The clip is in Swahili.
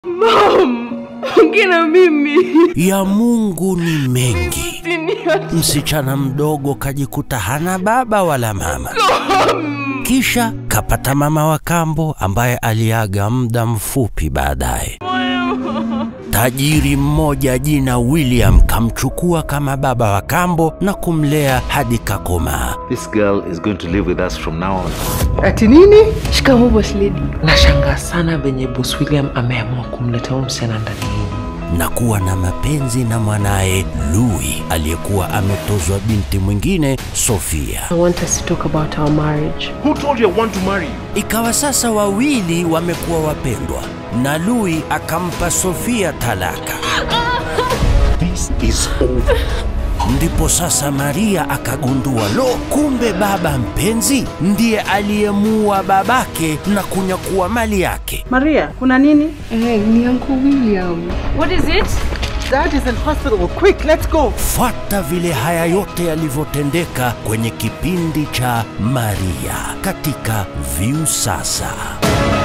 Mom, ongea na mimi. Ya Mungu ni mengi. Usiniache. Msichana mdogo kajikuta hana baba wala mama. Kisha kapata mama wa kambo ambaye aliaga muda mfupi baadaye. Tajiri mmoja jina William kamchukua kama baba wa kambo na kumlea hadi kakomaa. This girl is going to live with us from now on. Ati nini? Shikamoo boss lady. Nashangaa sana venye boss William ameamua kumleta huyu msichana ndani yenu. na kuwa na mapenzi na mwanaye Louis aliyekuwa ametozwa binti mwingine Sofia. I want us to talk about our marriage. Who told you I want to marry you? Ikawa sasa wawili wamekuwa wapendwa na Louis akampa Sofia talaka. This is over. Ndipo sasa Maria akagundua, lo, kumbe baba mpenzi ndiye aliyemuua babake na kunyakua mali yake. Maria, kuna nini? Eh, ni Uncle William. What is it? Dad is in hospital. Quick, let's go. Fuata vile haya yote yalivyotendeka kwenye kipindi cha Maria katika Viusasa.